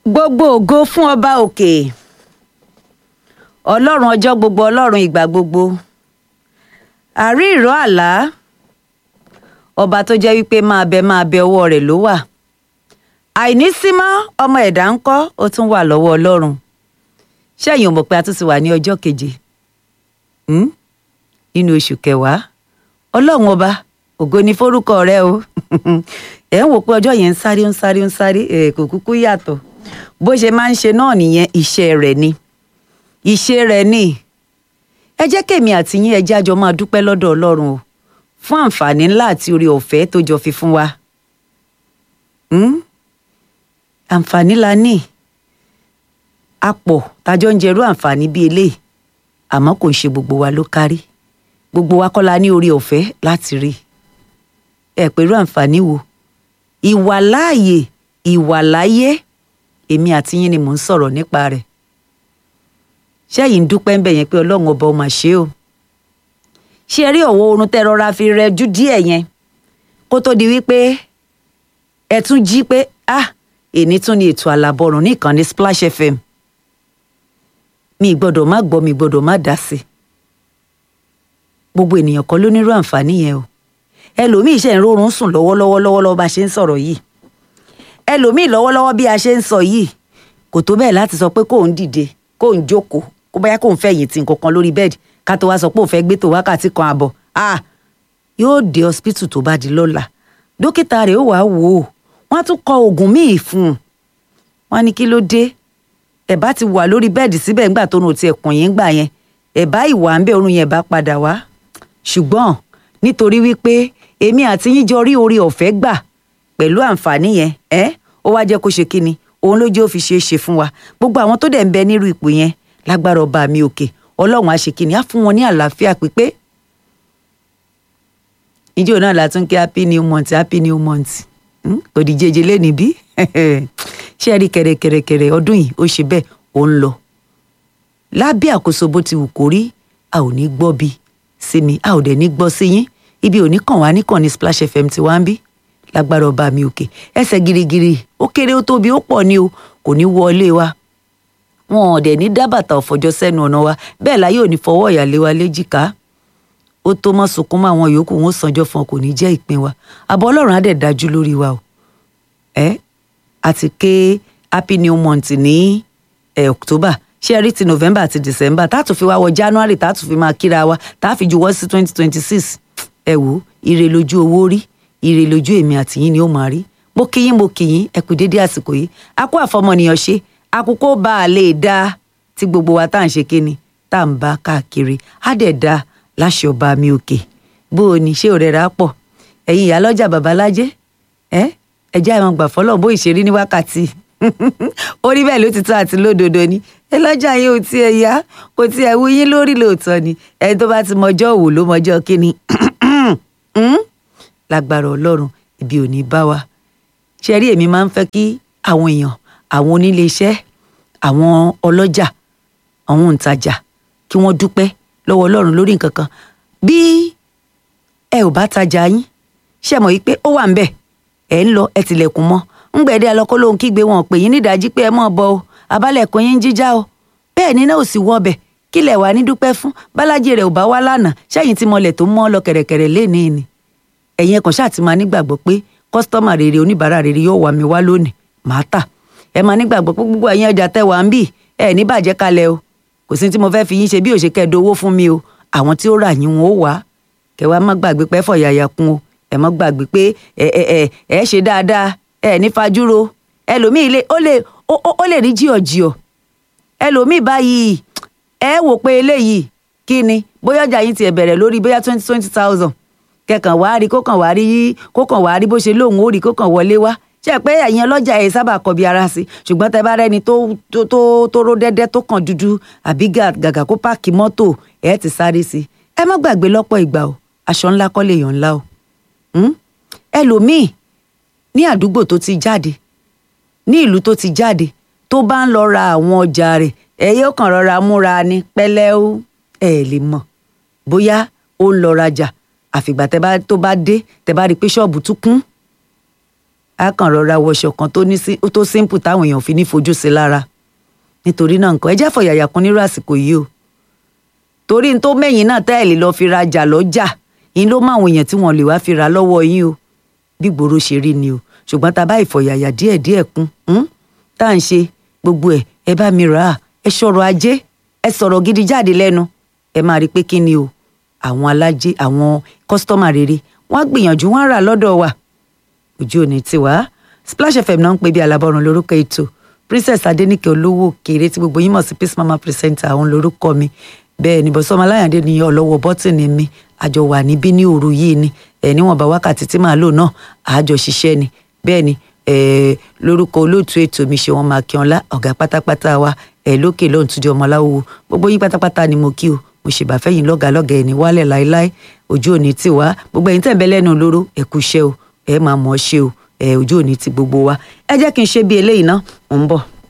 gbogbo ògo fún ọba òkè ọlọ́run ọjọ́ gbogbo ọlọ́run ìgbà gbogbo àrí ìró àlá ọba tó jẹ́ wípé máa bẹ máa bẹ ọwọ́ rẹ̀ ló wà àìní símọ́ ọmọ ẹ̀dá ń kọ́ ó tún wà lọ́wọ́ ọlọ́run ṣẹ́yìn ò mọ̀ pé a tún ti wà ní ọjọ́ keje hmm? nínú oṣù kẹwàá ọlọ́run ọba ògo ni forúkọ rẹ o ẹ̀ ń wò pé ọjọ́ yẹn ń sáré ń sáré ń sáré ẹ̀ kò kúkú yàtọ̀ bó ṣe máa ń ṣe náà nìyẹn iṣẹ́ rẹ̀ ni iṣẹ́ rẹ̀ ni ẹ jẹ́ kèmi àti yín ẹ jẹ́ àjọ máa dúpẹ́ lọ́dọ̀ ọlọ́run o fún àǹfààní ńlá àti oore ọ̀fẹ́ tó jọ fi fún wa Hmm? àǹfààní la ní apọ̀ tájọ́ ń jẹrú àǹfààní bíi eléyìí àmọ́ kò ń ṣe gbogbo wa ló kárí gbogbo wa kọ́ la ní oore ọ̀fẹ́ láti rí ẹ pẹ̀lú àǹfààní wo ìwàláàyè ìwàláyé èmi àti yín ni mò ń sọ̀rọ̀ nípa rẹ̀ ṣẹ́yìn ń dúpẹ́ ń bẹ̀ yẹn pé ọlọ́run ọba ó mà ṣe o ṣé ẹ rí ọ̀wọ́ oorun tẹ́ rọra fi rẹjú díẹ̀ yẹn kó tó di wípé ẹ tún jí pé ah èní tún ni ètò àlàbọ̀rùn ní ìkànnì Splash FM mi gbọ́dọ̀ má gbọ́ mi gbọ́dọ̀ má dá sí gbogbo ènìyàn kọ́ ló nírú àǹfààní yẹn o ẹlòmíì ṣe ń rórun sùn lọ́wọ́lọ́wọ́ lọ́wọ́lọ́wọ́ bá a ṣe ń sọ̀rọ̀ yìí ẹlòmíì lọ́wọ́lọ́wọ́ bí a ṣe ń sọ yìí kò tó bẹ́ẹ̀ láti sọ pé kóun dìde kóun jókòó kó bóyá kóun fẹ̀yìntì nǹkan kan lórí bẹ́ẹ̀dì ká tó wá sọ pé òun fẹ́ gbé tó wákàtí kan àbọ̀ ah yóò dé hospital tó bá di lọ́la dókítà rẹ̀ ó wàá wò ó wọ́n á tún kọ oògùn míì fún un wọ́n á ní kí ló dé ẹ̀ bá ti wà lórí bẹ́ẹ̀dì síbẹ̀ ńgbà tó rùn ti ẹ̀kùn yín gbà yẹn ẹ̀ bá ìwà ń bẹ̀ orun yẹn bá padà wá ṣùgbọ́n nítorí wípé èmi àti yín jọ rí oore ọ̀fẹ́ gbà pẹ̀lú àǹfààní yẹn ẹ́ ó wá jẹ́ kó ṣe kíni òun ló jẹ́ ó fi ṣeé ṣe fún wa gbogbo àwọn tó dẹ̀ ń bẹ nírú ipò yẹn lágbára ọba mi òkè ọlọ́run á ṣe kíni á fún wọn ní àlàáfíà pípé ìjọ náà la tún kí happy new month happy new month òdìjẹjẹ lẹ́ni bí ṣé ẹ rí kẹrẹkẹrẹkẹrẹ ọdún yìí ó ṣe bẹ́ẹ̀ ó ń lọ lábẹ́ àkóso bó ti wù kó rí a ò ní gbọ́ bí sí mi a ò dẹ̀ ní gbọ́ sí yín ibi ò ní kàn wá níkàn ní Splash FM tí wá ń bí lágbára ọba mi òkè ẹsẹ̀ girigiri ó kéré ó tóbi ó pọ̀ ní o kò ní wọlé wa wọn ò dẹ̀ ní dábàtà ọ̀fọ̀jọ́ sẹ́nu ọ̀nà wa bẹ́ẹ̀ láyé ò ní fọwọ́ ìyàlẹ́ wa léjìká ó tó mọ́ sunkún mọ́ àwọn yòókù wọn ó sanjọ́ fún ọ kò ní jẹ́ ìpín wa àbọ̀ ọlọ́run á dẹ̀ dájú lórí wa o ẹ àti ké happy new month ní ẹ october ṣé ẹ rí ti november àti december tá a tún fi wá wọ january tá a tún fi máa kíra wa tá a fi juwọ́ sí twenty twenty six ẹ wò ire lójú owó rí ire lójú èmi àtìyín ni ó máa rí mo kí yín mo kí yín ẹ kú dédé àsìkò yìí a kó àfọmọnìyàn ṣe àkókò bá a lè dá tí gbogbo wa tá à ń ṣe kíni tá à ń bá káàkiri á dẹ̀ dá láṣẹ ọba mi òkè bó o ní ṣé ọ̀rẹ́ rà pọ̀ ẹ̀yin ìyá lọ́jà babalájẹ́ ẹ ẹjẹ́ àwọn gbà fọlọ́ bó ìṣeré ní wákàtí orí bẹ́ẹ̀ ló ti tọ́ àti lódodo ni ẹ lọ́jà yín ò tiẹ̀ yá kò tiẹ̀ wú yín lórí lóòótọ́ ni ẹni tó bá ti mọjọ́ òwò ló mọjọ́ kíni lágbára ọlọ́run ibi ò ní bá wa ṣe rí èmi máa ń fẹ́ kí àwọn èèyàn àwọn onílé iṣẹ́ àwọn ọlọ́jà àwọn òǹtajà kí wọ́n dúpẹ́ lọ́wọ́ ọlọ́run lórí nǹkan kan bí ẹ ò bá tajà yín ṣe mọ̀ wípé ó wà ń bẹ̀ ẹ̀ ń lọ ẹ tilẹ̀kùn mọ́ ń gbẹ̀dẹ́ alọ́kọ́ lóhun kígbe wọn pè yín nídàájí pé ẹ mọ̀ bọ o abálẹ̀kùn yín jíjá o bẹ́ẹ̀ ni náà ò sì wọ ọbẹ̀ kí lẹ̀ wá ní dúpẹ́ fún bálájì rẹ̀ ò bá wá lánàá ṣẹ́yìn tí mọlẹ̀ tó mọ́ lọ kẹ̀rẹ̀kẹ̀rẹ̀ lénìí ni ẹ̀yin ẹ̀kan ṣáà ti máa nígbàgbọ́ pé kọ́sítọ́mà rere oníbàárà rere yóò wá mi wá lónìí màá tà ẹ máa nígbàgbọ́ pé gbogbo ẹ̀yin ọjà tẹ́ wà ń bì ẹ̀ ní bàjẹ́ kalẹ̀ o kò sí tí mo fẹ́ fi yín ṣe bí òṣè kẹ́ dowó fún mi o àwọn tí ó rà yín wọn ó wá kẹ́ wá má gbàgbé pé ẹ̀fọ́ yàyà kún o ẹ má gbàgbé pé ẹ ẹ ẹ ẹ ṣe dáadáa ẹ ní fajúro ẹlòmíì lè ó lè ó lè rí jíọ̀jíọ̀ ẹlòmíì báyìí ẹ wò pé eléyìí kí ni bóyá ọjà yín tiẹ̀ bẹ̀rẹ̀ lórí bóyá twenty twenty thousand kẹkàn wá rí kókàn wá rí kókàn wá rí bó ṣe lóun ó rí kókàn wọlé wá ṣe pé ẹ̀yin ọlọ́jà ẹ̀ sábà kọbi ara sí ṣùgbọ́n tẹ bá rẹ́ni tó tó tó ró dẹ́dẹ́ tó kàn dúdú àbí gàgà kó páàkì mọ́tò ẹ̀ ti sáré sí ẹ má gbàgbé lọ́pọ̀ ìgbà o aṣọ ńlá kọ́ lè yàn ńlá o ẹlòmíì ní àdúgbò tó ti jáde ní ìlú tó ti jáde tó bá ń lọ ra àwọn ọjà rẹ̀ ẹ yóò kàn rọra múra ní pẹ́lẹ́ ó ẹ lè mọ̀ bóyá ó ń lọ rajà àfìgbà tẹ bá tó bá dé tẹ bá rí i pé ṣọ́ọ̀bù tún kún á kàn rọra wọṣọ kan tó ní sí tó simple táwọn èèyàn fi ní fojú sí lára nítorí náà nǹkan ẹ jẹ́ fọ̀yàyà kan nírú àsìkò yìí o torí n tó mẹ́yìn náà tẹ́ẹ̀lì lọ́ọ́ fi rajà lọ́jà yín ló máwọn èèyàn tí wọ́n lè wá fi ra lọ́wọ́ yín o bí gbòòrò ṣe rí ni o ṣùgbọ́n tá a bá ìfọ̀yàyà díẹ̀díẹ̀ kún tá à ń ṣe gbogbo ẹ̀ ẹ bá mi rà á ẹ sọ̀rọ̀ ajé ẹ sọ̀rọ̀ gidi jáde lẹ́nu ẹ máa rí i pé kí ni o àwọn alájẹ àwọn kọ́sítọ́mà rere wọ́n á gbìyànjú wọ́n á rà lọ́dọ̀ wa ojú òní tiwa Splash FM náà ń pè bí alábọ̀rùn lórúkọ ètò Princess Adéníkẹ́ olówó òkèèrè tí gbogbo yín mọ̀ sí Peace Mama presenter àwọn lórúkọ mi bẹ́ẹ̀ ni bọ́sọ́mọ aláyàndé ni ọlọ́wọ́ bọ́tìnì mi àjọ wà níbí ní òru yìí ni ẹ̀ níwọ̀nba wákàtí tí màá lò náà àjọ ṣiṣẹ́ ni bẹ́ẹ̀ ni lórúkọ olóòtú ètò mi Ṣeun Mákínọlá ọ̀gá pátápátá wa ẹ̀ lókè lóhùn túnjẹ ọmọláwo gbogbo yín pátápátá ni mo kí o mo ṣèbà fẹ́yìn lọ́gàá lọ́gàá ẹ̀ ní wálẹ̀ láéláé ojú òní tì wá gbogbo ẹ̀yin tẹ̀ ń bẹ lẹ́nu lóró ẹ̀ kú iṣẹ́ o ẹ̀ máa mọ̀ ọ́ ṣe o ẹ̀ ojú òní ti gbogbo wa ẹ jẹ́ kí n ṣe bí eléyìí ná mò ń bọ̀.